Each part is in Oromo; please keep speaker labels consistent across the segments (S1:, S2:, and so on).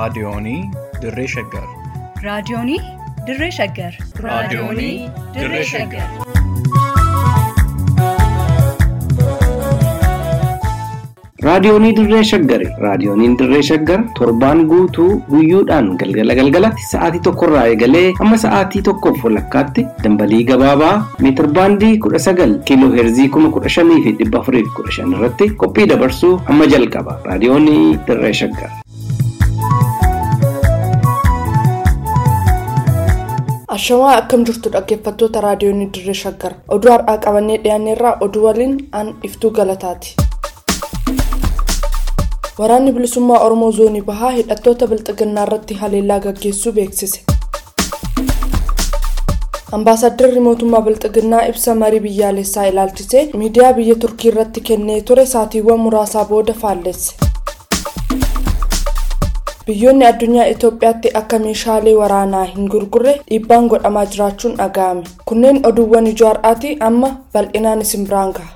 S1: Raadiyoonii Dirree Shaggar.
S2: Raadiyoonii Dirree Shaggar.
S1: Raadiyoonii Dirree Shaggar.
S3: Raadiyoonii Dirree Shaggari. Raadiyooniin Dirree Shaggar torbaan guutuu guyyoodhaan galgala galgalatti sa'aatii tokkorraa eegalee hamma sa'aatii tokkoof walakkaatti dambalii gabaabaa meetir baandii kudha sagal kiiloo heerzii kuma kudha shanii fi dhibba afurii fi kudha shan irratti qophii dabarsuu hamma jalqaba. Raadiyoonii Dirree Shaggar.
S4: Ashamaa akkam jirtu dhaggeeffattoota raadiyoonii Dirree Shaggar. Oduu har'aa qabannee dhiyaanneerraa oduu waliin aan iftuu galataati. Waraanni bilisummaa Oromoo zoonii bahaa hidhattoota bilxiginnaa irratti haleellaa gaggeessuu beeksise. Ambaasaddarri mootummaa bilxiginnaa ibsa marii biyyaalessaa ilaalchisee miidiyaa biyya turkii irratti kennee ture saatiiwwan muraasaa booda faalleesse. Biyyoonni addunyaa Itoophiyaatti akka meeshaalee waraanaa hin gurgurre dhiibbaan godhamaa jiraachuun dhaga'ame. Kunneen oduuwwan ijoo har'aati amma bal'inaan isin biraan gaha.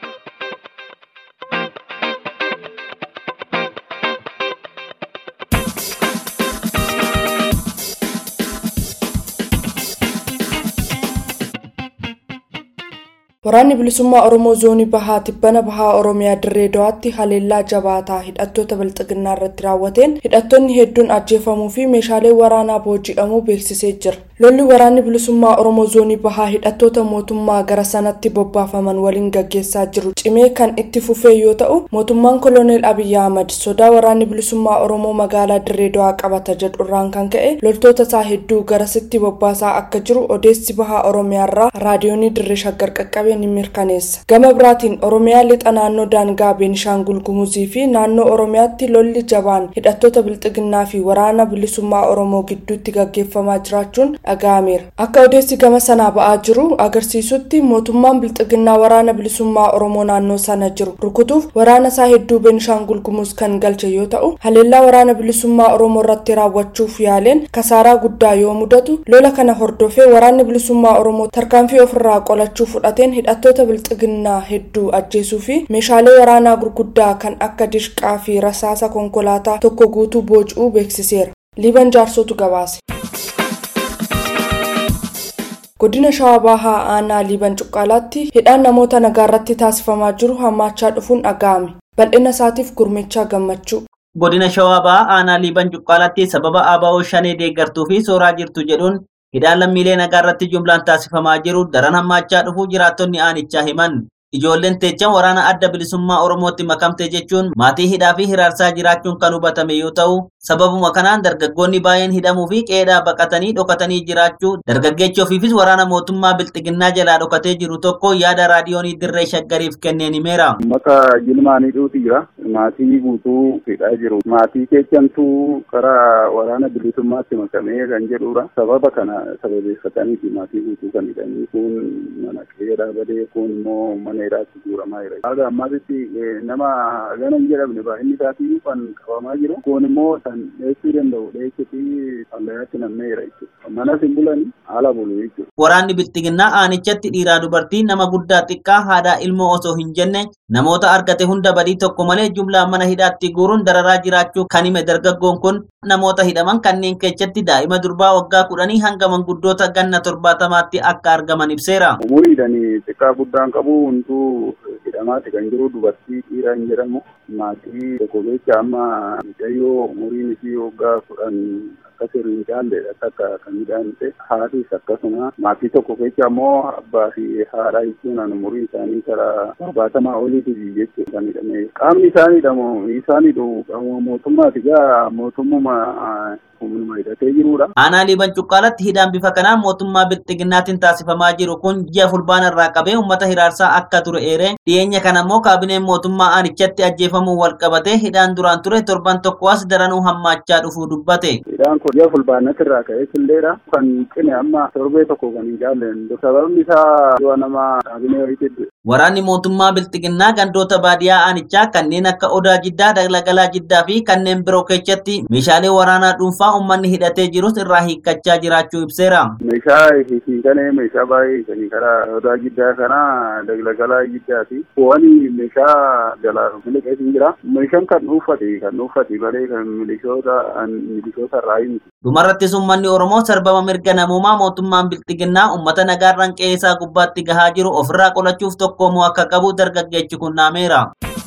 S4: Waraanni bilisummaa Oromoo zoonii bahaa tibbana bahaa Oromiyaa dirree dawaatti haleellaa jabaataa hidhattoota bilxiginnaa irratti raawwateen hidhattoonni hedduun ajjeefamuu fi meeshaalee waraanaa booji'amuu beeksisee jira. Lolli waraanni bilisummaa Oromoo zoonii bahaa hidhattoota mootummaa gara sanatti bobbaafaman waliin gaggeessaa jiru cimee kan itti fufee yoo ta'u mootummaan koloneel Abiyyi Ahmad sodaa waraanni bilisummaa Oromoo magaalaa dirree dawaa qabata jedhurraan kan ka'e loltoota isaa hedduu garasitti bobbaasaa akka jiru odeessi bahaa Oromiyaarraa raadiyoonii dirree shaggar qaqqabe ni mirkaneessa. Gama biraatiin Oromiyaa lixa naannoo daangaa Beenishaangul Gumuzii fi naannoo Oromiyaatti lolli jabaan hidhattoota bilxiginnaa fi waraana bilisummaa Oromoo gidduutti gaggeeffamaa jiraachuun dhaga'ameera. Akka odeessi gama sanaa ba'aa jiru agarsiisutti mootummaan bilxiginnaa waraana bilisummaa Oromoo naannoo sana jiru rukutuuf waraana isaa hedduu Beenishaangul Gumuz kan galche yoo ta'u haleellaa waraana bilisummaa Oromoo irratti raawwachuuf yaaleen kasaaraa guddaa yoo mudatu lola kana hordofee waraanni bilisummaa Oromoo tarkaanfii ofirraa qolachuu fudhateen hidhattoota bilxiginnaa hedduu ajjeesuu fi meeshaalee waraanaa gurguddaa kan akka dishqaa fi rasaasa konkolaataa tokko guutuu booji'uu beeksiseera. Liiban jaarsotu gabaase. Godina Shawaa Bahaa Aanaa Liiban Cuqqaalaatti hidhaan namoota nagaa irratti taasifamaa jiru hammaachaa dhufuun dhaga'ame. Bal'ina isaatiif gurmichaa gammachuu.
S5: Godina Shawaa Bahaa Aanaa Liiban Cuqqaalaatti sababa ABO shanee deeggartuu fi sooraa jirtu jedhuun hidhaan lammiilee nagaa irratti jumlaan taasifamaa jiru daran hammaachaa dhufuu jiraattonni aanichaa himan. Ijoolleen teechan waraana adda bilisummaa Oromootti makamte jechuun maatii hidhaa fi hiraarsaa jiraachuun kan hubatame yoo ta'u, sababuma kanaan dargaggoonni baay'een hidhamuu fi qeedhaa baqatanii dhokatanii jiraachuu dargaggeechi ofiifis waraana mootummaa bilxiginnaa jalaa dhokatee jiru tokko yaada raadiyoonii dirree shaggariif kenneen himeera.
S6: Maka jilmaanii dhuuti jira. Maatii guutuu hidhaa jiru. Maatii keechantuu karaa waraana bilisummaatti makamee kan jedhudha. Sababa kana sababeeffataniiti maatii guutuu kan hidhanii kun mana qeeraa badee kun immoo mana hidhaatti guuramaa jira. Haga ammaatitti nama gana hin jedhamne baay'inni isaatii kan qabamaa jiru. Kun immoo kan dheessuu danda'u dheessuufi fallayaatti namnee jira jechuudha. Manas hin bulani haala bulu jechuudha.
S5: Waraanni bilxiginnaa aanichatti dhiiraa dubartii nama guddaa xiqqaa haadhaa ilmoo osoo hin jenne namoota argate hunda badii tokko malee jumlaan mana hidhaatti guuruun dararaa jiraachuu kan hime dargaggoon kun namoota hidhaman kanneen keessatti daa'ima durbaa waggaa kudhanii hanga manguddoota ganna torbaatamaatti akka argaman ibseera.
S6: Umuriidhaan xiqqaa guddaan qabu hunduu hidhamaati kan jiru dubartii dhiiraa hin jedhamu maatii tokko keessa amma mucayyoo umuriin isii waggaa kudhan akka sirrii hin caalledha akka kan midhaanite haadhis akkasuma maatii tokko keessa ammoo abbaa fi haadha jechuun umurii isaanii karaa torbaatamaa oliiti jechuudha kan hidhame qaamni isaanii hidhamu isaanii dhufu qaama mootummaati gaa mootummuma humnuma hidhatee jirudha.
S5: Aanaa liiban cuqqaalatti hidhaan bifa kanaan mootummaa bilxiginnaatiin taasifamaa jiru kun ji'a fulbaana irraa qabee uummata hiraarsaa akka ture eere dhiyeenya kana immoo kaabineen mootummaa aanichatti ajjeefamuu wal qabatee hidhaan duraan ture torban tokko as daranuu hammaachaa dhufuu dubbate.
S6: Hidhaan kun ji'a fulbaanatti irraa ka'ee illeedha kan cime amma torbee tokko kan hin jaalleen sababni isaa du'a nama kaabinee wayiitti
S5: Waraanni mootummaa Bilxiginnaa gandoota baadiyyaa aanichaa kanneen akka Odaa Jiddaa, Daglagalaa Jiddaa fi kanneen biroo keessatti meeshaalee waraanaa dhuunfaa uummanni hidhatee jirus irraa hiikkachaa jiraachuu ibseera.
S6: Meeshaa hiikane meeshaa baay'ee hiikanii karaa Odaa Jiddaa kana Daglagalaa Jiddaa fi bu'anii meeshaa jalaa miliqee jira. Meeshaan kan dhuunfate kan dhuunfate malee kan milishoota milishoota irraa hin
S5: Dhumarrattis uummanni Oromoo sarbama mirga namummaa mootummaan Bilxiginnaa uummata nagaarraan qe'ee isaa gubbaatti gahaa jiru ofirraa qolachuuf tokkoomuu akka qabu dargaggeechi kun dhaameera.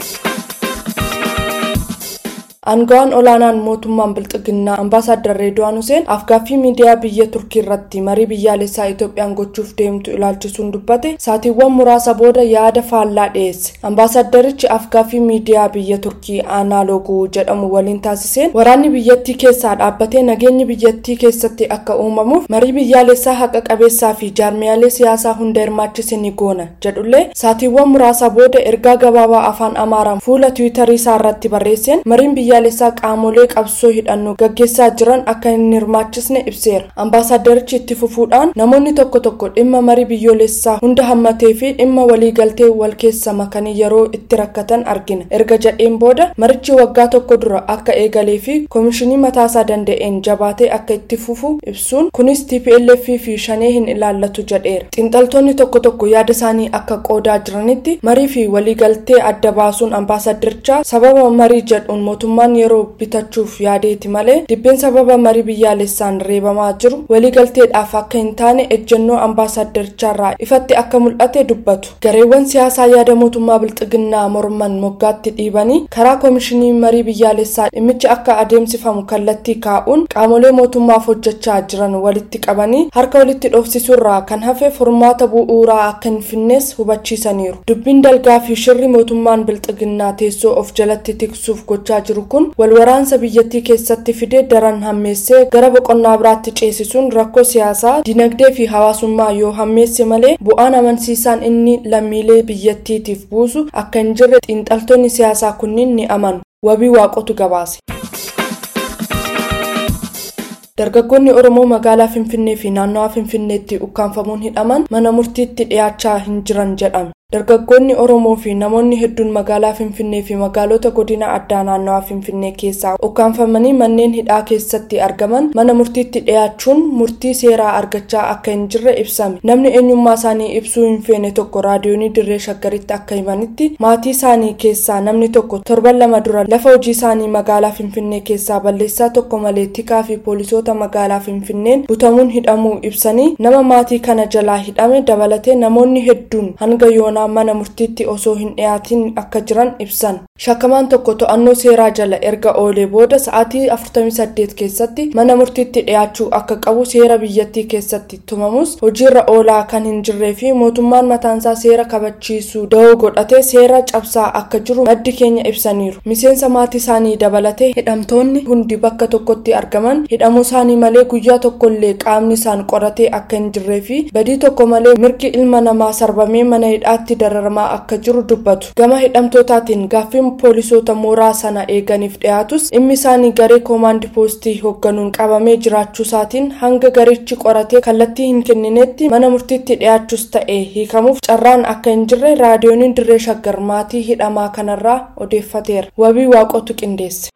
S4: Aangawaan olaanaan mootummaan Bilxiginnaa Ambaasaadder Reedwaan Huseen afgaaffii miidiyaa biyya Turkii irratti marii biyyaalessaa Itoophiyaan gochuuf deemtu ilaalchisuun dubbate saatiiwwan muraasa booda yaada faallaa dhiyeesse. Ambaasadderichi afgaaffii miidiyaa biyya Turkii Aanaaloguu jedhamu waliin taasiseen waraanni biyyattii keessaa dhaabbatee nageenyi biyyattii keessatti akka uumamuuf marii biyyaalessaa haqa qabeessaa fi jaarmiyaalee siyaasaa hunda hirmaachise ni goona jedhullee saatiiwwan muraasa booda ergaa gabaabaa afaan Amaaraan fuula Tiwiitarii isaa irratti barreesseen mariin biyya biyyaalessaa qaamolee qabsoo hidhannoo gaggeessaa jiran akka hin hirmaachisne ibseera. Ambaasadderichi itti fufuudhaan namoonni tokko tokko dhimma marii biyyoolessaa hunda hammatee fi dhimma waliigaltee wal keessa makanii yeroo itti rakkatan argina. Erga jedheen booda marichi waggaa tokko dura akka eegalee fi koomishinii mataasaa danda'een jabaatee akka itti fufu ibsuun kunis TPLF fi shanee hin ilaallatu jedheera. Xiinxaltoonni tokko tokko yaada isaanii akka qoodaa jiranitti marii fi waliigaltee adda baasuun ambaasadderichaa sababa marii jedhuun mootummaa mootummaan yeroo bitachuuf yaadeeti malee dibbeen sababa marii biyyaalessaan reebamaa jiru waliigalteedhaaf akka hin taane ejjennoo ambaasadderichaarraa ifatti akka mul'ate dubbatu gareewwan siyaasaa yaada mootummaa bilxiginnaa morman moggaatti dhiibanii karaa koomishinii marii biyyaalessaa dhimmichi akka adeemsifamu kallattii kaa'uun qaamolee mootummaaf hojjechaa jiran walitti qabanii harka walitti dhoofsisuurraa kan hafe furmaata bu'uuraa akka hin finnees hubachiisaniiru dubbiin dalgaa fi shirri mootummaan bilxiginnaa teessoo of jalatti tiksuuf gochaa jiru kun walwaraansa biyyattii keessatti fidee daran hammeessee gara boqonnaa biraatti ceesisuun rakkoo siyaasaa dinagdee fi hawaasummaa yoo hammeesse malee bu'aan amansiisaan inni lammiilee biyyattiitiif buusu akka hin jirre xiinxaltoonni siyaasaa kunniin ni amanu wabii waaqotu gabaase. dargaggoonni oromoo magaalaa finfinnee fi naannawaa finfinneetti ukkaanfamuun hidhaman mana murtiitti dhiyaachaa hin jiran jedhame dargaggoonni oromoo fi namoonni hedduun magaalaa finfinnee fi magaalota godina addaa naannawaa finfinnee keessaa ukkaanfamanii manneen hidhaa keessatti argaman mana murtiitti dhiyaachuun murtii seeraa argachaa akka hin jirre ibsame namni eenyummaa isaanii ibsuu hin feene tokko raadiyoonii dirree shaggaritti akka himanitti maatii isaanii keessaa namni tokko torban lama dura lafa hojii isaanii magaalaa finfinnee keessaa balleessaa tokko malee tikaa fi poolisoota magaalaa finfinneen butamuun hidhamuu ibsanii nama maatii kana jalaa hidhame dabalatee namoonni hedduun hanga yoona mana murtiitti osoo hin dhiyaatin akka jiran ibsan shakkamaan tokko to'annoo seeraa jala erga oolee booda sa'aatii 48 keessatti mana murtiitti dhiyaachuu akka qabu seera biyyattii keessatti tumamus hojiirra oolaa kan hin jirree fi mootummaan mataansaa seera kabachiisuu da'oo godhatee seera cabsaa akka jiru maddi keenya ibsaniiru miseensa maatii isaanii dabalatee hidhamtoonni hundi bakka tokkotti argaman hidhamuu isaanii malee guyyaa tokkollee qaamni isaan qoratee akka hin jirree fi badii tokko malee mirgi ilma namaa sarbamee mana hidhaatti irratti dararamaa akka jiru dubbatu gama hidhamtootaatiin gaaffiin poolisoota mooraa sana eeganiif dhiyaatus dhimmi isaanii garee koomaandi poostii hoogganuun qabamee jiraachuu isaatiin hanga garichi qoratee kallattii hin kenninetti mana murtiitti dhiyaachuus ta'e hiikamuuf carraan akka hin jirre raadiyooniin dirree shaggar maatii hidhamaa kanarraa odeeffateera wabii waaqotu qindeesse.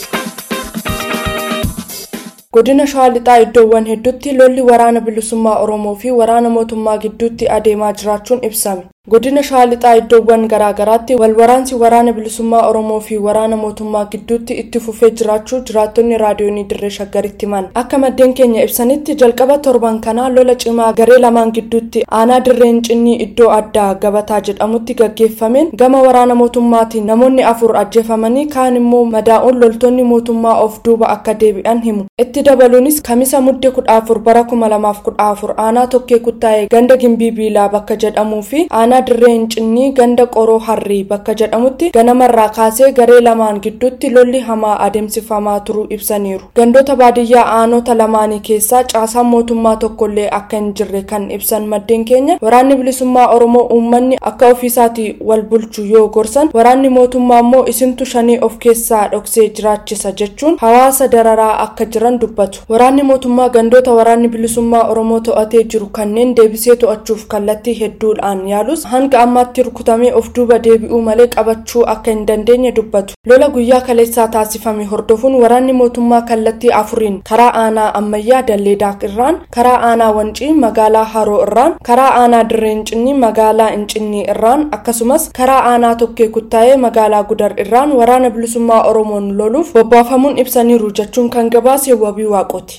S4: godina shawaa lixaa iddoowwan hedduutti lolli waraana bilisummaa oromoo fi waraana mootummaa gidduutti adeemaa jiraachuun ibsame godina shawaa lixaa iddoowwan garaagaraatti walwaraansi waraana bilisummaa oromoo fi waraana mootummaa gidduutti itti fufee jiraachuu jiraattonni raadiyoonii dirree shaggaritti himan akka maddeen keenya ibsanitti jalqaba torban kanaa lola cimaa garee lamaan gidduutti aanaa dirreen cinnii iddoo addaa gabataa jedhamutti gaggeeffameen gama waraana mootummaatiin namoonni afur ajjeefamanii kaan immoo madaa'uun loltoonni mootummaa of duuba akka deebi'an himu itti dabaluunis kamisa mudde kudha afur bara kuma lamaaf kudha afur aanaa tokkee kuttaa'ee ganda gimbii biilaa bakka jedhamuu fi aanaa dirreen cinnii ganda qoroo harrii bakka jedhamutti ganamarraa kaasee garee lamaan gidduutti lolli hamaa adeemsifamaa turuu ibsaniiru gandoota baadiyyaa aanota lamaanii keessaa caasaan mootummaa tokkollee akka hin jirre kan ibsan maddeen keenya waraanni bilisummaa oromoo uummanni akka ofiisaatii wal bulchu yoo gorsan waraanni mootummaa immoo isintu shanii of keessaa dhoksee jiraachisa jechuun hawaasa dararaa akka jiran dubbatu waraanni mootummaa gandoota waraanni bilisummaa oromoo to'atee jiru kanneen deebisee to'achuuf kallattii hedduudhaan yaalus ta'us hanga ammaatti rukutamee of duuba deebi'uu malee qabachuu akka hin dandeenye dubbatu lola guyyaa kaleessaa taasifame hordofuun waraanni mootummaa kallattii afuriin karaa aanaa ammayyaa dallee daak irraan karaa aanaa wancii magaalaa haroo irraan karaa aanaa dirree incinnii magaalaa incinnii irraan akkasumas karaa aanaa tokkee kuttaa'ee magaalaa gudar irraan waraana bilisummaa oromoon loluuf bobbaafamuun ibsaniiru jechuun kan gabaase wabii waaqoti.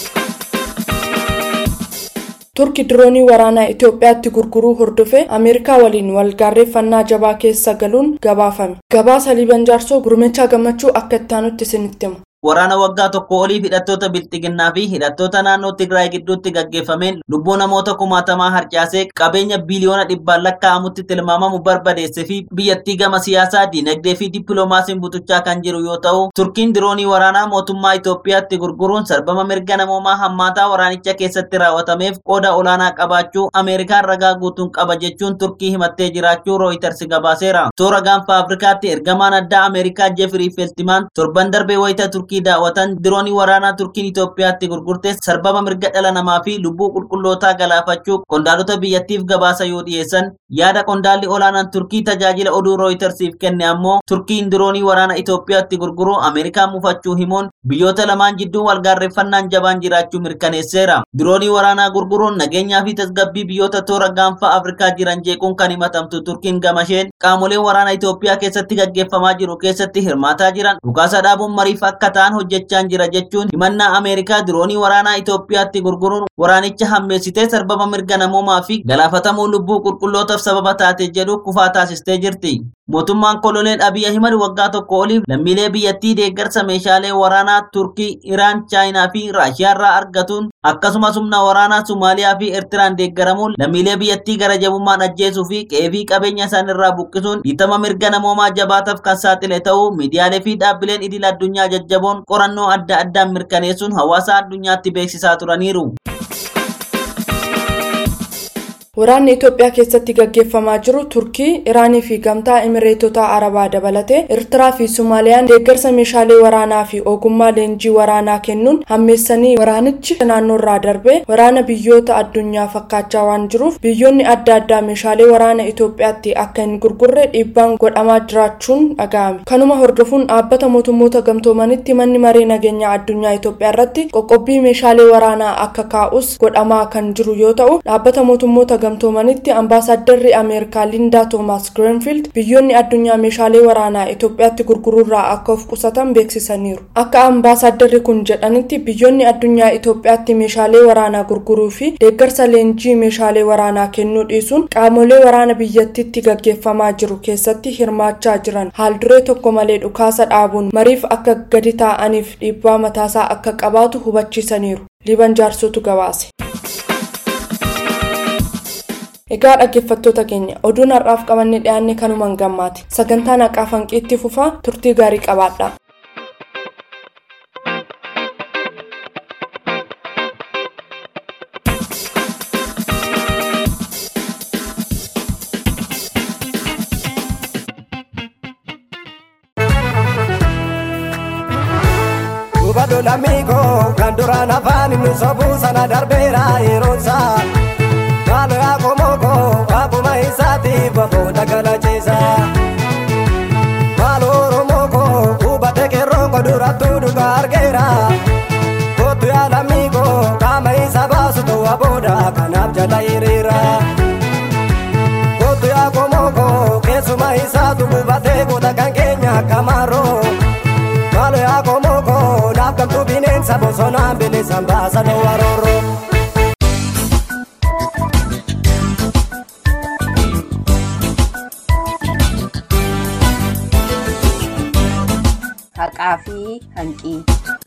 S4: turki diroonii waraanaa itiyoophiyaatti gurguruu hordofee ameerikaa waliin walgaarreeffannaa jabaa keessa galuun gabaafame gabaasa liiban jaarsoo gurmechaa gammachuu akka ittaanutti isinitti himu
S5: Waraana waggaa tokko olii hidhattoota bilxiginnaa fi hidhattoota naannoo Tigraay gidduutti gaggeeffameen lubbuu namoota kumaatamaa harcaasee qabeenya biiliyoona dhibbaan lakkaa'amutti tilmaamamu barbadeesse fi biyyattii gama siyaasaa, diinagdee fi dippiloomaasiin butuchaa kan jiru yoo ta'u, Turkiin diroonii waraanaa mootummaa Itoophiyaatti gurguruun sarbama mirga namoomaa hammaataa waraanicha keessatti raawwatameef qooda olaanaa qabaachuu Ameerikaan ragaa guutuun qaba jechuun Turkii himattee jiraachuu Rooyiters gabaaseera. Toora gaanfa Afrikaatti ergamaan addaa Ameerikaa Jeefrii Feltimaan torban darbee wayita Turkii turkii daawwatan diroonii waraanaa turkiin Itoophiyaatti gurgurte sarbama mirga dhala namaa fi lubbuu qulqullootaa galaafachuu qondaalota biyyattiif gabaasa yoo dhiyeessan yaada qondaalli olaanaan turkii tajaajila oduu rooyitersiif kenne ammoo turkiin diroonii waraana Itoophiyaatti gurguruu Ameerikaa mufachuu himuun biyyoota lamaan jidduu walgaarreeffannaan jabaan jiraachuu mirkaneesseera. Diroonii waraanaa gurguruun nageenyaa fi tasgabbii biyyoota toora gaanfa Afrikaa jiran jeequun kan himatamtu turkiin gamasheen qaamoleen waraana Itoophiyaa keessatti gaggeeffamaa jiru keessatti hirmaataa jiran dhukaasa dhaabuun mariif akka ta'an hojjechaan jira jechuun himannaa Ameerikaa diroonii waraanaa Itoophiyaatti gurguruun waraanicha hammeessitee sarbama mirga namoomaa fi galaafatamuu lubbuu qulqullootaaf sababa taate jedhu kufaa taasistee jirti. Mootummaan koloneel Abiy Ahimad waggaa tokko oliif lammiilee biyyattii deeggarsa meeshaalee waraanaa Turkii, Iraan, Chaayinaa fi Raashiyaarraa argatuun akkasumas humna waraanaa Somaaliyaa fi Eertiraan deeggaramuun lammiilee biyyattii gara jabummaan ajjeesuu fi qe'ee fi qabeenya isaanirraa buqqisuun dhiitama mirga namoomaa jabaataaf kan saaxile ta'uu miidiyaalee fi dhaabbileen idil addunyaa jajjaboon qorannoo adda addaan mirkaneessuun hawaasa addunyaatti beeksisaa turaniiru.
S4: Waraanni Itoophiyaa keessatti gaggeeffamaa jiru Turkii, Iraanii fi Gamtaa Imireetota Arabaa dabalatee Eertiraa fi Somaaliyaan deeggarsa meeshaalee waraanaa fi ogummaa leenjii waraanaa kennuun hammeessanii waraanichi naannoorraa darbee waraana biyyoota addunyaa fakkaachaa waan jiruuf biyyoonni adda addaa meeshaalee waraana Itoophiyaatti akka hin gurgurre dhiibbaan godhamaa jiraachuun dhaga'ame. Kanuma hordofuun dhaabbata mootummoota gamtoomanitti manni maree nageenyaa addunyaa Itoophiyaa irratti qoqqobbii meeshaalee waraanaa akka kaa'us godhamaa kan jiru yoo ta'u dhaabbata mootummoota gamtoomanitti ambaasaddarri ameerikaa lindaa toomaas greenfield biyyoonni addunyaa meeshaalee waraanaa itoophiyaatti gurguruurraa akka of qusatan beeksisaniiru akka ambaasaddarri kun jedhanitti biyyoonni addunyaa itoophiyaatti meeshaalee waraanaa gurguruu fi deeggarsa leenjii meeshaalee waraanaa kennuu dhiisuun qaamolee waraana biyyattiitti gaggeeffamaa jiru keessatti hirmaachaa jiran haalduree tokko malee dhukaasa dhaabuun mariif akka gadi taa'aniif dhiibbaa mataasaa akka qabaatu hubachiisaniiru liban jaarsotu gabaase. Egaa dhaggeeffattoota keenya oduun har'aaf qabanne dhiyaanne kanumaan gammaati. Sagantaan haqaa hanqiitti fufaa turtii gaarii qabaadha.
S7: Hubadhu lammiikoo kan duraan afaan inni sobuu sana darbeera yeroonsaa. Maalo yaaqomoko akkuma isaatiif booda galachiisa. Maalo oromoko hubate qeerroonko durattuu dhugaa argeera. Kootu yaalamiiko qaama isa baasu ta'uu booda kanaaf jala hiriira. Kootu yaaqomoko keessuma isaatu hubatee goota kan keenya akka maaroo. Maalo yaaqomoko naaf gamtuu bineensa bosonaan bilisaan baasa ta'uu arooroo.
S8: haqaa fi hanqii.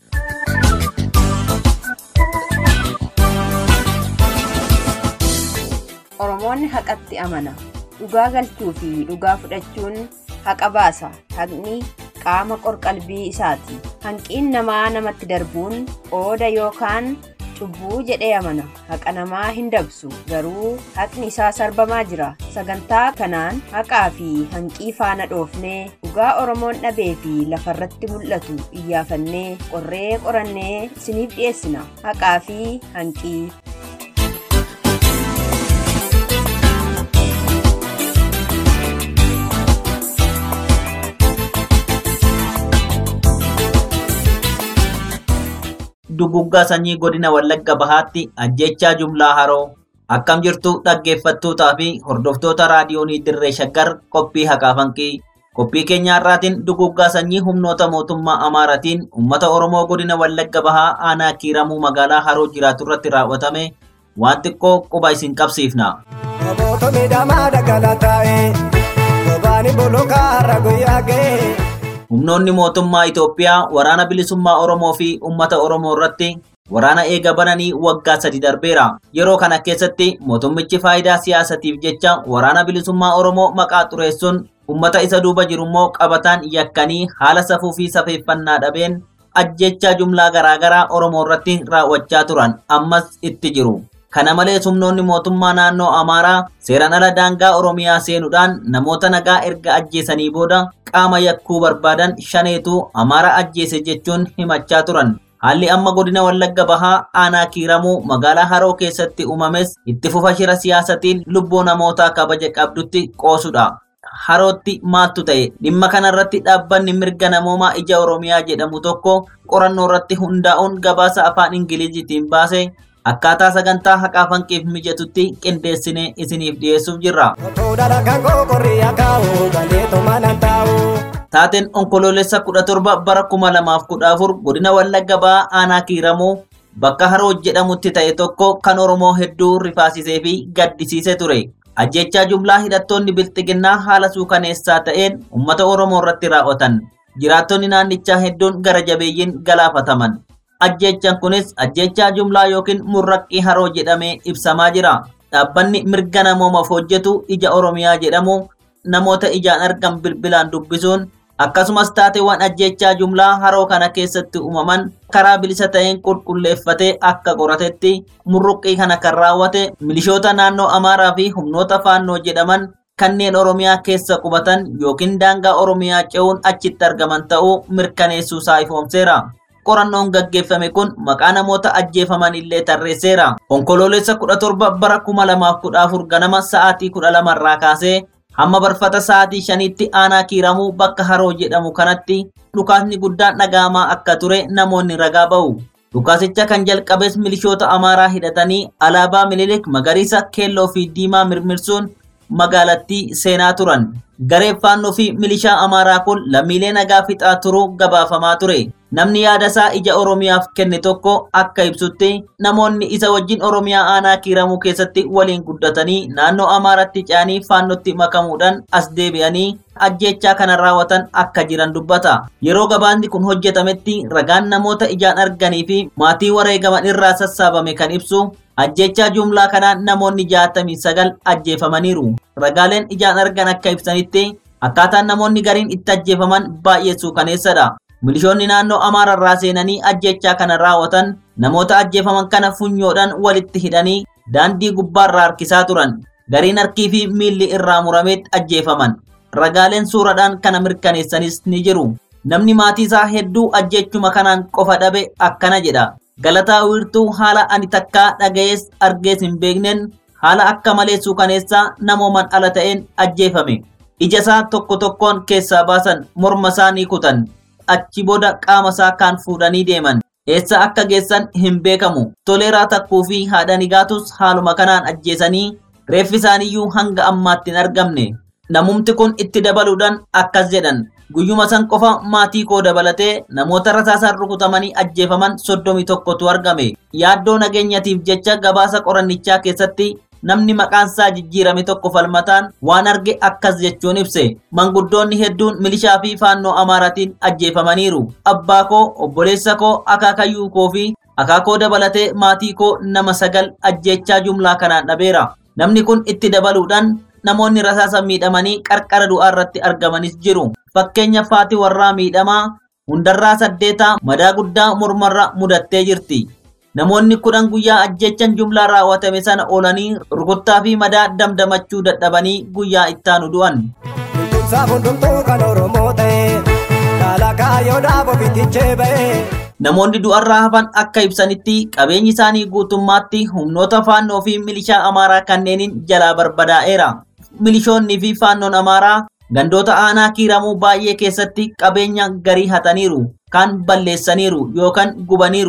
S8: Oromoonni haqatti amana. Dhugaa galchuu fi dhugaa fudhachuun haqa baasa. Haqni qaama qorqalbii isaati. Hanqiin namaa namatti darbuun qooda yookaan cubbuu jedhee amana. Haqa namaa hin dabsu. Garuu haqni isaa sarbamaa jira. Sagantaa kanaan haqaa fi hanqii faana dhoofnee dhugaa Oromoon dhabee fi lafarratti mul'atu iyyaafannee qorree qorannee isiniif dhiyeessina. Haqaa fi hanqii.
S5: duguggaa sanyii godina Wallagga Bahaatti ajjechaa jumlaa haroo akkam jirtu dhaggeeffattootaa fi hordoftoota raadiyoonii dirree shaggar qophii haqaa fanqii qophii keenya har'aatiin duguggaa sanyii humnoota mootummaa amaaratiin ummata oromoo godina wallagga bahaa aanaa kiiramuu magaalaa haroo jiraatu irratti raawwatame waan xiqqoo quba isin qabsiifna.
S7: Namoota miidhamaa dagala taa'e gobaani bolokaa har'a guyyaa ga'e.
S5: Humnoonni mootummaa Itoophiyaa waraana bilisummaa Oromoo fi uummata Oromoo irratti waraana eega bananii waggaa sadi darbeera. Yeroo kana keessatti mootummichi faayidaa siyaasatiif jecha waraana bilisummaa Oromoo maqaa xureessuun uummata isa duuba jiru immoo qabataan yakkanii haala safuu fi safeeffannaa dhabeen ajjechaa jumlaa garaagaraa Oromoo irratti raawwachaa turan ammas itti jiru. Kana malees humnoonni mootummaa naannoo Amaaraa seeraan ala daangaa Oromiyaa seenuudhaan namoota nagaa erga ajjeesanii booda qaama yakkuu barbaadan shaneetu Amaaraa ajjeese jechuun himachaa turan. Haalli amma godina Wallagga Bahaa aanaa kiiramuu magaalaa Haroo keessatti uumames itti fufa shira siyaasatiin lubbuu namootaa kabaja qabdutti qoosudha. Harootti maaltu ta'e dhimma kanarratti dhaabbanni mirga namoomaa ija Oromiyaa jedhamu tokko qorannoo irratti hundaa'uun gabaasa afaan Ingiliziitiin baase akkaataa sagantaa haqaa fanqiif mijatutti qindeessine isiniif dhiyeessuuf jirra.
S7: Otoo dalagaan qoqqorrii akaa'u galeetuma nan taa'u.
S5: Taateen onkoloolessa kudha torba bara kuma lamaaf kudha afur godina Wallagga Bahaa aanaa kiiramuu bakka haroo jedhamutti ta'e tokko kan Oromoo hedduu rifaasisee fi gaddisiise ture. Ajjechaa jumlaa hidhattoonni bilxiginnaa haala suukaneessaa ta'een uummata Oromoo irratti raawwatan. Jiraattonni naannichaa hedduun gara jabeeyyiin galaafataman. Ajjechaan kunis ajjechaa jumlaa yookiin murraqqii haroo jedhamee ibsamaa jira. Dhaabbanni mirga namoomaaf hojjetu ija Oromiyaa jedhamu namoota ijaan argan bilbilaan dubbisuun akkasumas taateewwan ajjechaa jumlaa haroo kana keessatti uumaman karaa bilisa ta'een qulqulleeffatee akka qoratetti murruqqii kana kan raawwate milishoota naannoo Amaaraa fi humnoota faannoo jedhaman kanneen Oromiyaa keessa qubatan yookiin daangaa Oromiyaa ce'uun achitti argaman ta'uu mirkaneessuusaa ifoomseera. Qorannoon gaggeeffame kun maqaa namoota ajjeefaman illee tarreesseera. Onkoloolessa kudha torba bara kuma lamaaf kudha afur ganama sa'aatii kudha lamarraa kaasee hamma barfata sa'aatii shaniitti aanaa kiiramuu bakka haroo jedhamu kanatti dhukaasni guddaan dhaga'amaa akka ture namoonni ragaa ba'u. Dhukaasicha kan jalqabes milishoota Amaaraa hidhatanii alaabaa Minilik magariisa, keelloo fi diimaa mirmirsuun magaalattii seenaa turan. Gareen faannoo fi milishaa Amaaraa kun lammiilee nagaa fixaa turuu gabaafamaa ture. Namni yaada isaa ija Oromiyaaf kenne tokko akka ibsutti namoonni isa wajjin Oromiyaa aanaa kiiramuu keessatti waliin guddatanii naannoo Amaaratti ce'anii faannootti makamuudhaan as deebi'anii ajjechaa kana raawwatan akka jiran dubbata. Yeroo gabaasni kun hojjetametti ragaan namoota ijaan arganii fi maatii wareegaman irraa sassaabame kan ibsu ajjechaa jumlaa kanaan namoonni jaatamii sagal ajjeefamaniiru. Ragaaleen ijaan argan akka ibsanitti akkaataan namoonni gariin itti ajjeefaman baay'ee suukaneessadha. Milishoonni naannoo Amaararraa seenanii ajjechaa kana raawwatan namoota ajjeefaman kana funyoodhaan walitti hidhanii daandii gubbaarraa harkisaa turan. Gariin harkii fi miilli irraa murameet ajjeefaman. Ragaaleen suuraadhaan kana mirkaneessanis ni jiru. Namni maatii isaa hedduu ajjechuma kanaan qofa dhabe akkana jedha. Galataa wiirtuu haala ani takkaa dhaga'ees argees hin beekneen haala akka malee suukaneessaa namooman ala ta'een ajjeefame. Ija isaa tokko tokkoon keessaa baasan morma isaa ni kutan. Achi booda qaama isaa kaan fuudhanii deeman. Eessa akka geessan hin beekamu. Toleeraa takkuu fi haadha nigaatus haaluma kanaan ajjeesanii reeffi isaaniiyyuu hanga ammaatti hin argamne. Namumti kun itti dabaluudhaan akkas jedhan. Guyyuma san qofa maatii koo dabalatee namoota rasaasaan rukutamanii ajjeefaman soddomii tokkotu argame. Yaaddoo nageenyatiif jecha gabaasa qorannichaa keessatti namni maqaan isaa jijjiirame tokko falmataan waan arge akkas jechuun ibse. Manguddoonni hedduun milishaa fi faannoo Amaaraatiin ajjeefamaniiru. Abbaa koo, obboleessa koo, akaakayyuu koo fi akaakoo dabalatee maatii koo nama sagal ajjechaa jumlaa kanaan dhabeera. Namni kun itti dabaluudhaan namoonni rasaasa miidhamanii qarqara du'aa irratti argamanis jiru. Fakkeenya faati warraa miidhamaa hundarraa saddeetaa madaa guddaa mormarra mudattee jirti. Namoonni kudhan guyyaa ajjechan jumlaa raawwatame sana oolanii rukuttaa fi madaa damdamachuu dadhabanii guyyaa ittaanu du'an.
S7: Bultumsaa hundumtuu kan Oromoo ta'e kaala kaayyoodhaaf ofitichee ba'e.
S5: Namoonni du'arraa hafan akka ibsanitti qabeenyi isaanii guutummaatti humnoota faannoo fi milishaa Amaaraa kanneeniin jalaa barbadaa'eera. Milishoonni fi faannoon Amaaraa gandoota aanaa kiiramuu baay'ee keessatti qabeenya garii hataniiru, kaan balleessaniiru yookaan gubaniiru.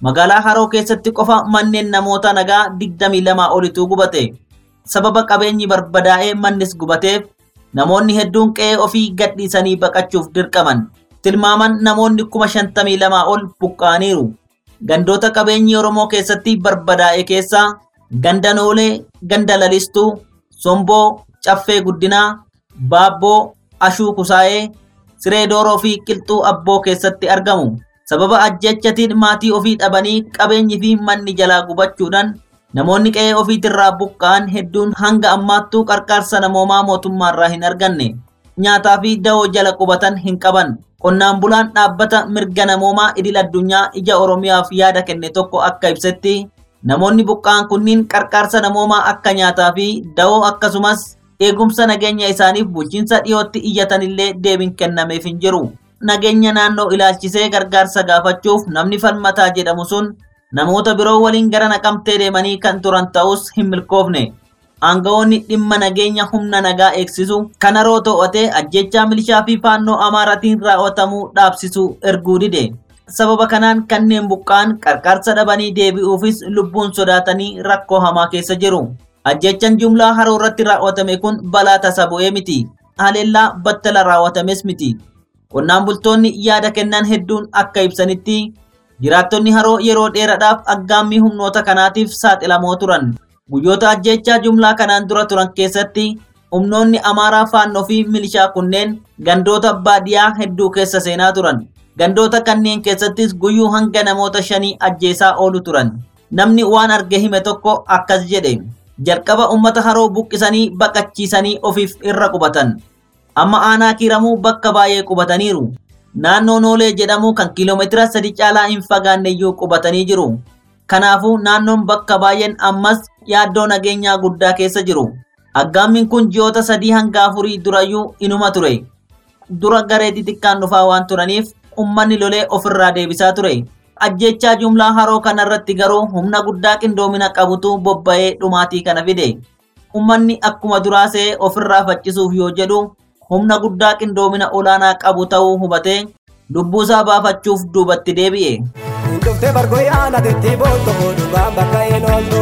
S5: Magaalaa Haroo keessatti qofa manneen namoota nagaa 22 olitu gubate. Sababa qabeenyi barbadaa'ee mannis gubateef namoonni hedduun qe'ee ofii gadhiisanii baqachuuf dirqaman. Tilmaaman namoonni kuma 52 ol buqqa'aniiru. Gandoota qabeenyi Oromoo keessatti barbadaa'e keessaa ganda Noolee, ganda Lalistuu, Somboo, Caffee Guddinaa, Baabboo, Ashuu Kusaayee, Siree Dooroo fi Qilxuu Abboo keessatti argamu. Sababa ajjechatiin maatii ofii dhabanii qabeenyi fi manni jalaa gubachuudhaan namoonni qe'ee ofiitirraa buqqa'an hedduun hanga ammaattuu qarqaarsa namoomaa mootummaarraa hin arganne. Nyaataa fi da'oo jala qubatan hin qaban. Qonnaan bulaan dhaabbata mirga namoomaa idil addunyaa ija Oromiyaaf yaada kenne tokko akka ibsetti namoonni buqqa'an kunniin qarqaarsa namoomaa akka nyaataa fi da'oo akkasumas eegumsa nageenya isaaniif bulchiinsa dhiyootti iyyatanillee deebiin kennameef hin jiru. Nageenya naannoo ilaalchisee gargaarsa gaafachuuf namni falmataa jedhamu sun namoota biroo waliin gara naqamtee deemanii kan turan ta'us hin milkoofne. Aangawoonni dhimma nageenya humna nagaa eegsisu kan haroo to'atee ajjechaa milishaa fi faannoo amaaraatiin raawwatamuu dhaabsisu erguu dide. Sababa kanaan kanneen buqqa'an qarqaarsa dhabanii deebi'uufis lubbuun sodaatanii rakkoo hamaa keessa jiru. Ajjechaan jumlaa haroo irratti raawwatame kun balaa tasa bu'ee miti. Haleellaa battala raawwatames miti. Qonnaan bultoonni yaada kennan hedduun akka ibsanitti jiraattonni haroo yeroo dheeraadhaaf aggaammii humnoota kanaatiif saaxilamoo turan. Guyyoota ajjechaa jumlaa kanaan dura turan keessatti humnoonni amaaraa faannoo fi milishaa kunneen gandoota baadiyyaa hedduu keessa seenaa turan. Gandoota kanneen keessattis guyyuu hanga namoota shanii ajjeesaa oolu turan. Namni waan arge hime tokko akkas jedhe. Jalqaba uummata haroo buqqisanii baqachiisanii ofiif irra qubatan. Amma aanaa kiiramuu bakka baay'ee qubataniiru. Naannoo Noolee jedhamu kan kiiloomeetira sadi caalaa hin fagaanneyyuu qubatanii jiru. Kanaafuu naannoon bakka baay'een ammas yaaddoo nageenyaa guddaa keessa jiru. Aggaammiin kun ji'oota sadii hanga afurii durayyuu inuma ture. Dura garee xixiqqaan dhufaa waan turaniif ummanni lolee ofirraa deebisaa ture. Ajjechaa jumlaa haroo kanarratti garuu humna guddaa qindoomina qabutu bobba'ee dhumaatii kana fide. Ummanni akkuma duraa se'ee ofirraa faccisuuf yoo jedhu humna guddaa qindoomina olaanaa qabu ta'uu hubatee lubbuusaa baafachuuf duubatti deebi'e.
S7: Duftee bargooyaan adeetti bootoo dhugaan bakka hin ooltu.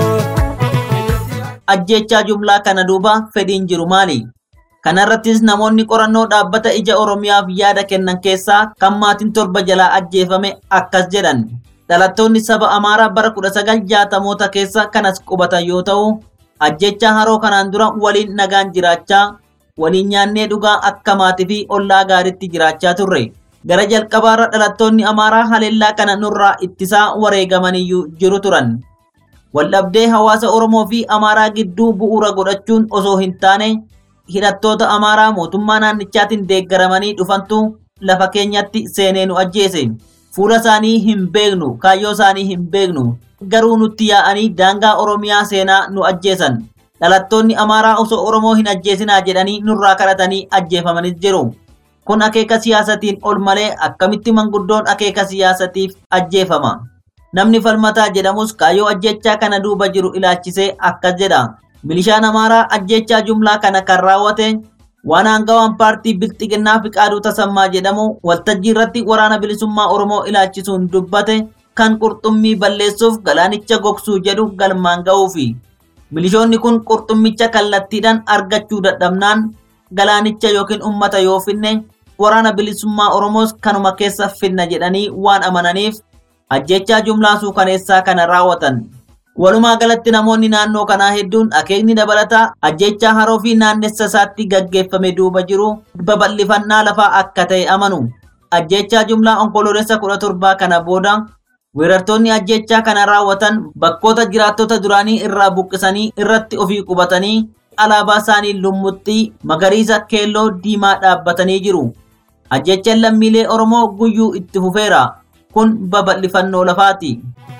S5: Ajjechaa jumlaa kana duuba fedhiin jiru maali? Kanarrattis namoonni qorannoo dhaabbata ija Oromiyaaf yaada kennan keessaa kan maatiin torba jalaa ajjeefame akkas jedhan. Dhalattoonni saba Amaaraa bara 1960moota keessa kanas qubatan yoo ta'u, ajjechaa haroo kanaan dura waliin nagaan jiraachaa, waliin nyaannee dhugaa akka maatii fi ollaa gaariitti jiraachaa turre. Gara jalqabaarra dhalattoonni Amaaraa haleellaa kana nurraa ittisaa wareegamaniyyuu jiru turan. Waldhabdee hawaasa Oromoo fi Amaaraa gidduu bu'uura godhachuun osoo hin taane hidhattoota Amaaraa mootummaa naannichaatiin deeggaramanii dhufantu lafa keenyatti seenee nu ajjeese. Fuula isaanii hin beeknu, kaayyoo isaanii hin beeknu. Garuu nutti yaa'anii daangaa Oromiyaa seenaa nu ajjeesan. Dhalattoonni Amaaraa osoo Oromoo hin ajjeesinaa jedhanii nurraa kadhatanii ajjeefamanis jiru. Kun akeeka siyaasatiin ol malee akkamitti manguddoon akeeka siyaasatiif ajjeefama. Namni falmataa jedhamus kaayyoo ajjechaa kana duuba jiru ilaalchisee akkas jedha. Milishaan Amaaraa ajjechaa jumlaa kana kan raawwate waan aangawaan paartii Bilxiginnaa Fiqaaduu Tasammaa jedhamu waltajjii irratti waraana bilisummaa Oromoo ilaalchisuun dubbate kan qurxummii balleessuuf galaanicha gogsuu jedhu galmaan ga'uufi. Milishoonni kun qurxummicha kallattiidhaan argachuu dadhabnaan galaanicha yookiin ummata yoo finne waraana bilisummaa Oromoos kanuma keessa finna jedhanii waan amananiif ajjechaa jumlaa suukaneessaa kana raawwatan. Walumaa galatti namoonni naannoo kanaa hedduun akeekni dabalataa ajjechaa haroo fi naannessa isaatti gaggeeffame duuba jiru babal'ifannaa lafaa akka ta'e amanu. Ajjechaa jumlaa onkoloolessa kudha torbaa kana booda weerartoonni ajjechaa kana raawwatan bakkoota jiraattota duraanii irraa buqqisanii irratti ofii qubatanii alaabaa isaanii lummuxxii magariisa keelloo diimaa dhaabbatanii jiru. Ajjechaan lammiilee Oromoo guyyuu itti fufeera. Kun babal'ifannoo lafaati.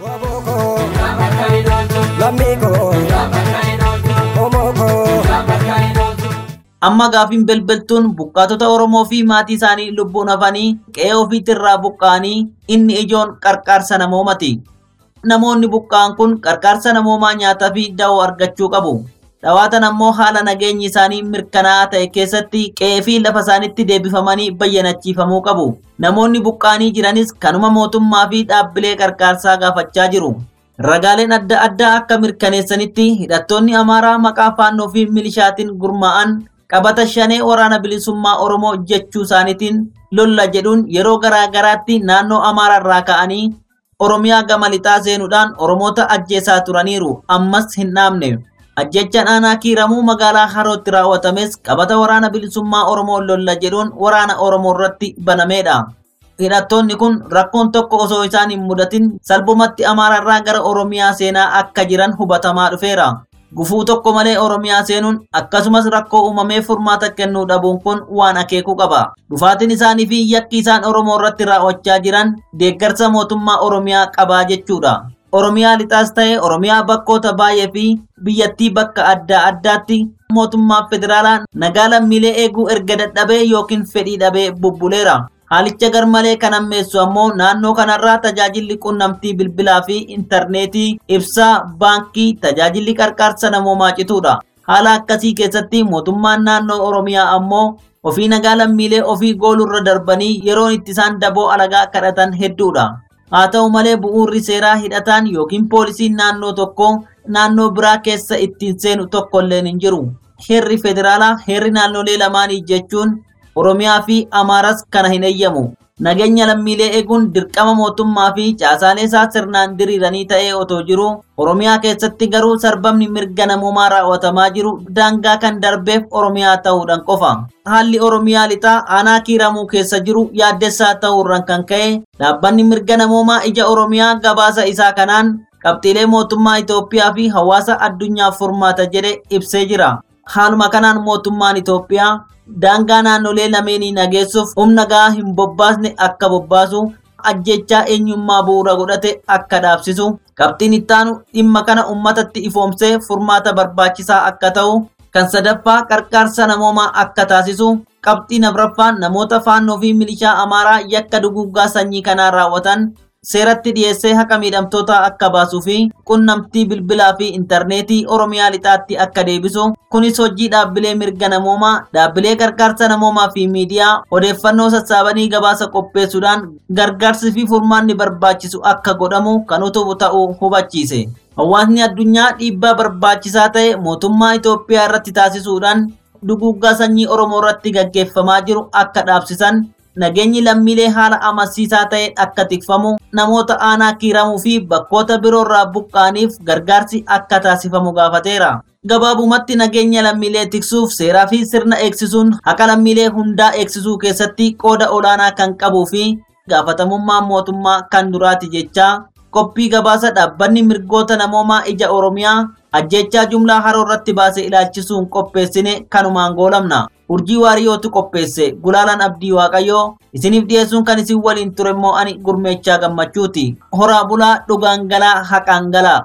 S5: Amma gaafiin belbeltuun buqqaatota Oromoo fi maatii isaanii lubbuun hafanii qe'ee ofiitirraa buqqa'anii inni ijoon qarqaarsa namoomaati. Namoonni buqqa'an kun qarqaarsa namoomaa nyaataa fi da'oo argachuu qabu. dhawaatan ammoo haala nageenyi isaanii mirkanaa'aa ta'e keessatti qe'ee fi lafa isaanitti deebifamanii bayyanachiifamuu qabu. Namoonni buqqaanii jiranis kanuma mootummaa fi dhaabbilee gargaarsaa gaafachaa jiru. Ragaaleen adda addaa akka mirkaneessanitti hidhattoonni Amaaraa maqaa faannoo fi milishaatiin gurmaa'an qabata shanee waraana bilisummaa Oromoo jechuu isaaniitiin lolla jedhuun yeroo garaa garaatti naannoo Amaararraa ka'anii Oromiyaa gama lixaa seenuudhaan Oromoota ajjeesaa turaniiru ammas hin dhaabne. Ajjechaan aanaa kiiramuu magaalaa Harootti raawwatames qabata waraana bilisummaa Oromoo lolla jedhuun waraana Oromoo irratti banameedha. Hidhattoonni kun rakkoon tokko osoo isaan hin mudatin salphumatti Amaararraa gara Oromiyaa seenaa akka jiran hubatamaa dhufeera. Gufuu tokko malee Oromiyaa seenuun akkasumas rakkoo uumamee furmaata kennuu dhabuun kun waan akeekuu qaba. Dhufaatiin isaanii fi yakki isaan Oromoo irratti raawwachaa jiran deeggarsa mootummaa Oromiyaa qabaa jechuudha. Oromiyaa lixaas ta'e Oromiyaa bakkoota baay'ee fi biyyattii bakka adda addaatti mootummaa federaalaa nagaa lammiilee eeguu erga dadhabee yookiin fedhii dhabee bubbuleera. Haalicha garmalee kan ammeessu ammoo naannoo kanarraa tajaajilli qunnamtii bilbilaa fi intarneetii, ibsaa, baankii, tajaajilli qarqaarsa namoomaa cituudha. Haala akkasii keessatti mootummaan naannoo Oromiyaa ammoo ofii nagaa lammiilee ofii goolurra darbanii yeroon itti isaan daboo alagaa kadhatan hedduudha. Haa ta'u malee bu'uurri seeraa hidhataan yookiin poolisiin naannoo tokko naannoo biraa keessa ittiin seenu tokkolleen hin jiru. Heerri federaalaa heerri naannolee lamaanii jechuun Oromiyaa fi Amaaras kana hin eeyyamu. Nageenya lammiilee eeguun dirqama mootummaa fi caasaalee isaa sirnaan diriiranii ta'ee otoo jiru Oromiyaa keessatti garuu sarbamni mirga namoomaa raawwatamaa jiru daangaa kan darbeef Oromiyaa ta'uudhaan qofa. Haalli Oromiyaa lixaa aanaa kiiramuu keessa jiru yaaddessaa ta'uurraan kan ka'e dhaabbanni mirga namoomaa ija Oromiyaa gabaasa isaa kanaan qabxiilee mootummaa Itoophiyaa fi hawaasa addunyaaf furmaata jedhe ibsee jira. Haaluma kanaan mootummaan Itoophiyaa daangaa naannolee lameenii nageessuuf humna gahaa hin bobbaasne akka bobbaasu ajjechaa eenyummaa bu'uura godhate akka dhaabsisu qabxiin ittaanu dhimma kana ummatatti ifoomsee furmaata barbaachisaa akka ta'u kan sadaffaa qarqaarsa namoomaa akka taasisu qabxiin afraffaan namoota faannoo fi milishaa amaaraa yakka duguggaa sanyii kanaa raawwatan seeratti dhiyeessee haqa miidhamtoota akka baasuu fi qunnamtii bilbilaa fi intarneetii oromiyaa lixaatti akka deebisu kunis hojii dhaabbilee mirga namoomaa dhaabbilee gargaarsa namoomaa fi miidiyaa odeeffannoo sassaabanii gabaasa qopheessuudhaan gargaarsi fi furmaanni barbaachisu akka godhamu kan utubu ta'uu hubachiise. Hawaasni addunyaa dhiibbaa barbaachisaa ta'e mootummaa Itoophiyaa irratti taasisuudhaan duguggaa sanyii Oromoo irratti gaggeeffamaa jiru akka dhaabsisan nageenyi lammiilee haala amansiisaa ta'een akka tikfamu namoota aanaa kiiramuu fi bakkoota biroorraa buqqaaniif gargaarsi akka taasifamu gaafateera. Gabaabumatti nageenya lammiilee tiksuuf seeraa fi sirna eegsisuun haqa lammiilee hundaa eegsisuu keessatti qooda olaanaa kan qabuu fi gaafatamummaan mootummaa kan duraati jechaa qophii gabaasa dhaabbanni mirgoota namoomaa ija Oromiyaa ajjechaa jumlaa haroo irratti baasee ilaalchisuun qopheessine kanumaan goolamna. Urjii waariyootu qopheesse gulaalaan abdii waaqayyoo isiniif dhiyeessuun kan isin waliin ture immoo ani gurmeechaa gammachuuti. Horaa bulaa dhugaan galaa haqaan galaa.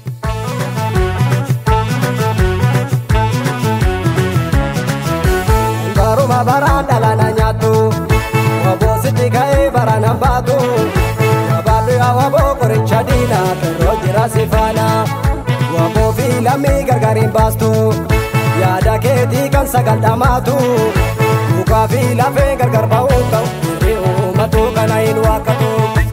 S7: Baruma baraan dhalana nyaattu Waboositti ka'ee barana baatu Gabaabri waboo qoricha diina Kerroo jira si faana Waboo fi lammii gargariin baastu Yaada keetii kan sagal dhamaatu Mukaa fi lafee gargar ba'uu ta'u Hirri uummatu kana hin waakkatu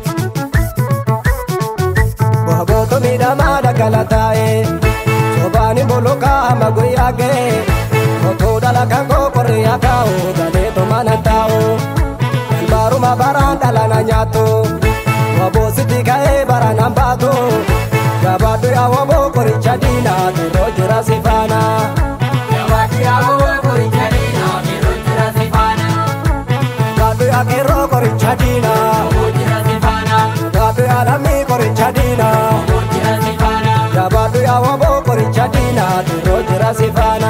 S7: Wabootu miidhamaa daggala taa'e Sobaan hin bolokaa amma guyyaa ga'e Otoo dalagaan koo qorree akaa'u galeetu mana taa'u Kan baruma baraan dhalana nyaattu Waboositti ka'ee barana baatu Gabaadhu yaa waboo qoricha diina Kerroo jira si faana Gaadhu yaa kerroo qoricha diina Gaadhu yaa lammii qoricha diina Gabaadhu yaa waboo qoricha diina Kerroo jira si faana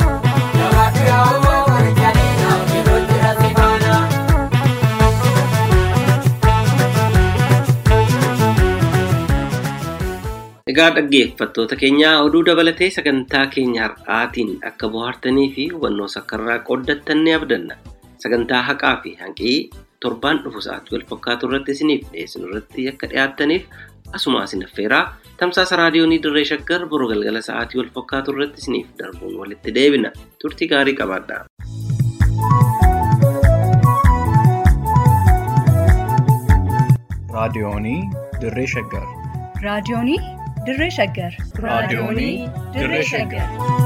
S3: Egaa dhaggeeffattoota keenyaa oduu dabalatee sagantaa keenya har'aatiin akka bohaartanii fi hubannoo sakkarraa qooddattan ni abdanna. Sagantaa haqaa fi hanqii torbaan dhufu sa'aatii wal fakkaatu irratti isiniif dhiyeessinu irratti akka dhiyaattaniif Asuma isin affeeraa tamsaasa raadiyoonii dirree shaggar boroo galgala sa'aatii wal fakkaatu irratti isiniif darbuun walitti deebina. Turtii gaarii qabaadhaa.
S1: raadiyoonii dirree shaggar
S2: raadiyoonii dirree shaggar
S1: raadiyoonii dirree shaggar